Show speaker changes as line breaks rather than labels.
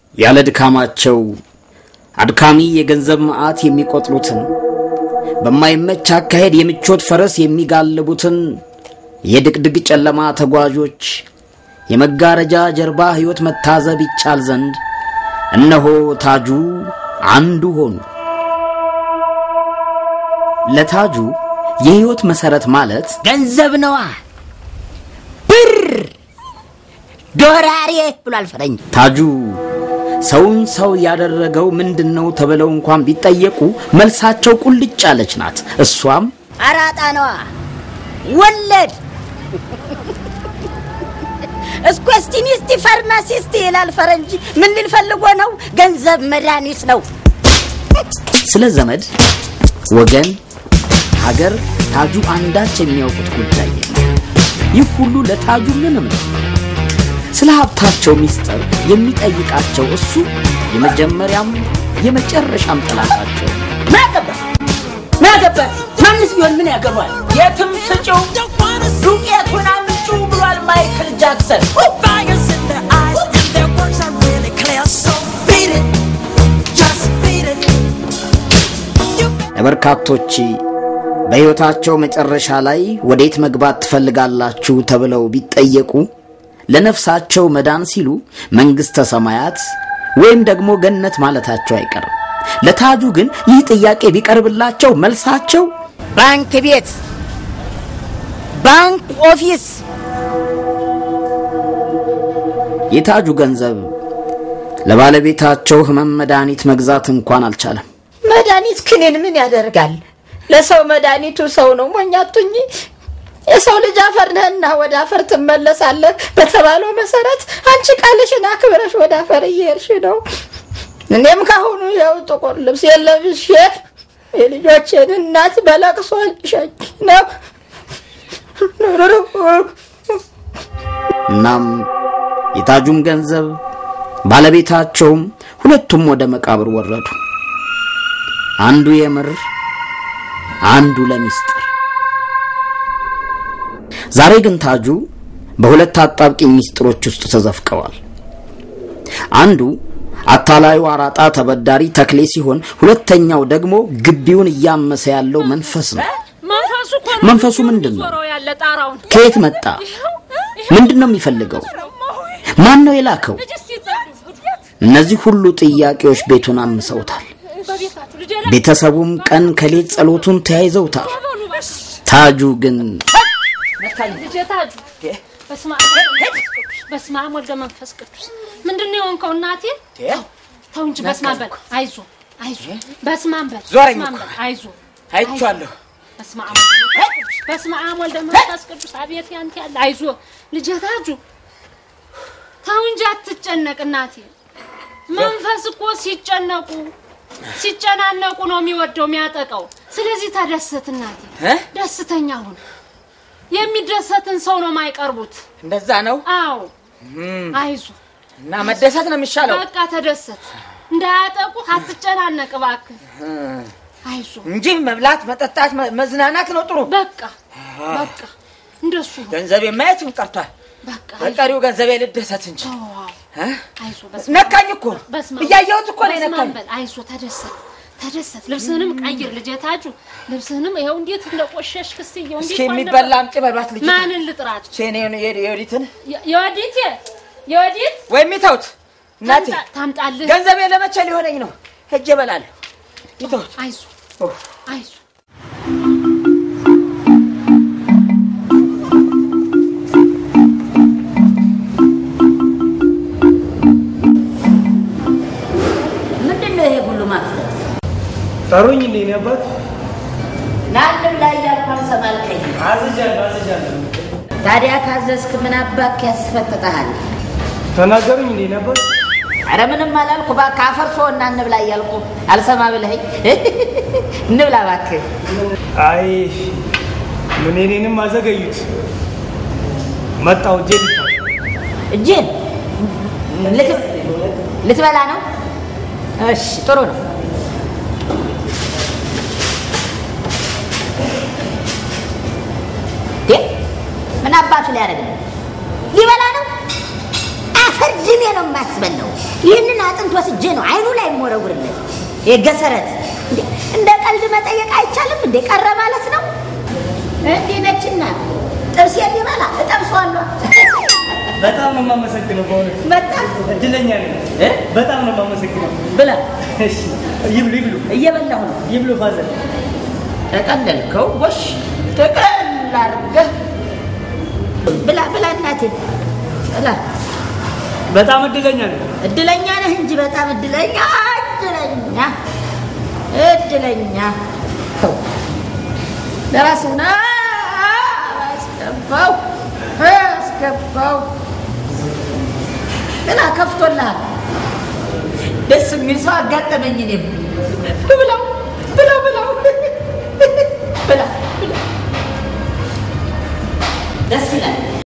ያለ ድካማቸው አድካሚ የገንዘብ መዓት የሚቆጥሩትን በማይመች አካሄድ የምቾት ፈረስ የሚጋልቡትን የድቅድቅ ጨለማ ተጓዦች የመጋረጃ ጀርባ ሕይወት መታዘብ ይቻል ዘንድ እነሆ ታጁ አንዱ ሆኑ። ለታጁ የሕይወት መሠረት ማለት
ገንዘብ ነዋ። ብር ዶራሬ ብሏል ፈረንጅ።
ታጁ ሰውን ሰው ያደረገው ምንድን ነው ተብለው እንኳን ቢጠየቁ መልሳቸው ቁልጭ ያለች ናት። እሷም
አራጣ ነዋ። ወለድ እስኮስቲኒስቲ ፋርማሲስት ይላል ፈረንጅ። ምን ሊል ፈልጎ ነው? ገንዘብ መድኃኒት ነው።
ስለ ዘመድ፣ ወገን፣ ሀገር ታጁ አንዳች የሚያውቁት ጉዳይ የለም። ይህ ሁሉ ለታጁ ምንም ነው። ስለ ሀብታቸው ሚስጥር የሚጠይቃቸው እሱ የመጀመሪያም የመጨረሻም ጠላታቸው ነው።
ማገባት ማገባት ማንስ ቢሆን ምን ያገባል? የትም ስጪው ዱቄቱን አምጩ ብሏል ማይክል ጃክሰን።
Fires in their eyes and their words are really clear. So beat it, just beat it. You
ለበርካቶች በሕይወታቸው መጨረሻ ላይ ወዴት መግባት ትፈልጋላችሁ ተብለው ቢጠየቁ ለነፍሳቸው መዳን ሲሉ መንግሥተ ሰማያት ወይም ደግሞ ገነት ማለታቸው አይቀርም። ለታጁ ግን ይህ ጥያቄ ቢቀርብላቸው መልሳቸው
ባንክ ቤት፣ ባንክ ኦፊስ
የታጁ ገንዘብ ለባለቤታቸው ሕመም መድኃኒት መግዛት እንኳን አልቻለም።
መድኃኒት ክኒን ምን ያደርጋል? ለሰው መድኃኒቱ ሰው ነው። ሞኛቱኝ የሰው ልጅ አፈር ነህና ወደ አፈር ትመለሳለህ በተባለው መሰረት አንቺ ቃልሽን አክብረሽ ወደ አፈር እየሄድሽ ነው። እኔም ካሁኑ ያው ጥቁር ልብስ የለብሼ የልጆችን እናት በለቅሶ ልሸኝ ነው።
እናም የታጁም ገንዘብ ባለቤታቸውም ሁለቱም ወደ መቃብር ወረዱ። አንዱ የምር አንዱ ለሚስጥር። ዛሬ ግን ታጁ በሁለት አጣብቂኝ ሚስጥሮች ውስጥ ተዘፍቀዋል። አንዱ አታላዩ አራጣ ተበዳሪ ተክሌ ሲሆን ሁለተኛው ደግሞ ግቢውን እያመሰ ያለው መንፈስ ነው።
መንፈሱ እኮ ነው
መንፈሱ ምንድን ነው?
ዞረው ያለ ጣራውን
ከየት መጣ? ምንድን ነው የሚፈልገው? ማን ነው የላከው? እነዚህ ሁሉ ጥያቄዎች ቤቱን አምሰውታል።
በቤታችሁ ልጄ ላይ
ቤተሰቡም ቀን ከሌት ጸሎቱን ተያይዘውታል።
በሉ በስ
ታጁ ግን
ልጄ ታጁ በስመ አብ ወወልድ ወመንፈስ ቅዱስ በስመ አብ ወልደ መንፈስ ቅዱስ ምንድን ነው የሆንከው እናቴ ተው እንጂ በስመ አብ በል አይዞ አይዞ በስመ አብ በል
ዞረኝ
በስመ አብ
እኮ።
በል አይዞ
አይቼዋለሁ።
በስመ አብ ወልደ መንፈስ ቅዱስ በስመ አብ ወልደ መንፈስ ቅዱስ አቤት ያንተ ያለ አይዞ ልጄ ታጁ ተው እንጂ አትጨነቅ እናቴ መንፈስ እኮ ሲጨነቁ ሲጨናነቁ ነው የሚወደው የሚያጠቃው ስለዚህ ተደሰት እናቴ
እ?
ደስተኛ ሁን የሚደሰትን ሰው ነው የማይቀርቡት
እንደዛ ነው
አዎ አይዞ
እና መደሰት ነው የሚሻለው
በቃ ተደሰት እንዳያጠቁ አትጨናነቅ እባክህ አይዞ
እንጂ መብላት፣ መጠጣት፣ መ- መዝናናት ነው ጥሩ።
በቃ በቃ እንደሱ ነው
ገንዘብ የማየትም ቀርቷል።
በቃ አይዞ
በቀሪው ገንዘቤ ልደሰት እንጂ
ተው፣ አዎ።
እ?
አይዞ በስመ አብ
ነካኝ እኮ
በስመ አብ
እያየሁት እኮ ነው
በስመ አብ
የነካኝ።
በል አይዞ ተደሰት ተደሰት ልብስህንም ቀይር ልጄ ታጁ ልብስህንም ይኸው እንዴት እንደቆሸሽክ እስኪ
እስኪ የሚበላ አምጪ በልባት ልጅ
ማንን ልጥራት
ሴኔን የወዲትን
የ- የወዲት የወዲት
ወይም ይተውት እናቴ
ታምጣ- ታምጣልህ
ገንዘቤ ለመቼ ሊሆነኝ ነው? ሄጄ እበላለሁ። ይተውት
አይዞ አይዞ
ምንድን ነው ይሄ ሁሉ ማፍተት?
ጠሩኝ እንዴ እኔ አባት
ናንም ላይ እያልኩ አልሰማልከኝ።
አዝጃለሁ አዝጃለሁ
ታዲያ ካዘዝክ ምን አባክ ያስፈጥጠሃል?
ተናገሩኝ እንዴ እኔ አባት
አረ ምንም አላልኩ። እባክህ አፈርሶ እና እንብላ እያልኩ አልሰማ ብለኸኝ እንብላ እባክህ።
አይ ምን እኔንም አዘገዩት መጣው እጄ ልታ
እጅን ልት- ልትበላ ነው? እሺ ጥሩ ነው። እንዴ ምን አባቱ ሊያደርግ ነው? ሊበላ ነው? አፈር ድሜ ነው የማስበላው። ይህንን አጥንት መድኃኒት ወስጄ ነው አይኑ ላይ የምወረውርለት። የገሰረት እንዴ! እንደ ቀልድ መጠየቅ አይቻልም እንዴ? ቀረ ማለት ነው። እንዲህ ነችና ጥርሴ ሊበላ እጠብሰዋለሁ።
በጣም ነው የማመሰግነው በእውነት
በጣም
እድለኛ ነኝ።
እ?
በጣም ነው የማመሰግነው።
ብላ
እሺ ይብሉ ይብሉ
እየበላሁ ነው።
ይብሉ ፋዘር።
ተቀለልከው ጎሽ ተቀል አድርገህ ብላ ብላ እናቴ ብላ።
በጣም እድለኛ ነኝ።
እድለኛ ነህ እንጂ በጣም እድለኛ እድለኛ እድለኛ ተው ለራስህ ና አስገባው አስገባው ገና ከፍቶልሃል ደስ የሚል ሰው አጋጠመኝ እኔም ብላው ብላው ብላው ብላ ብላ ደስ ይላል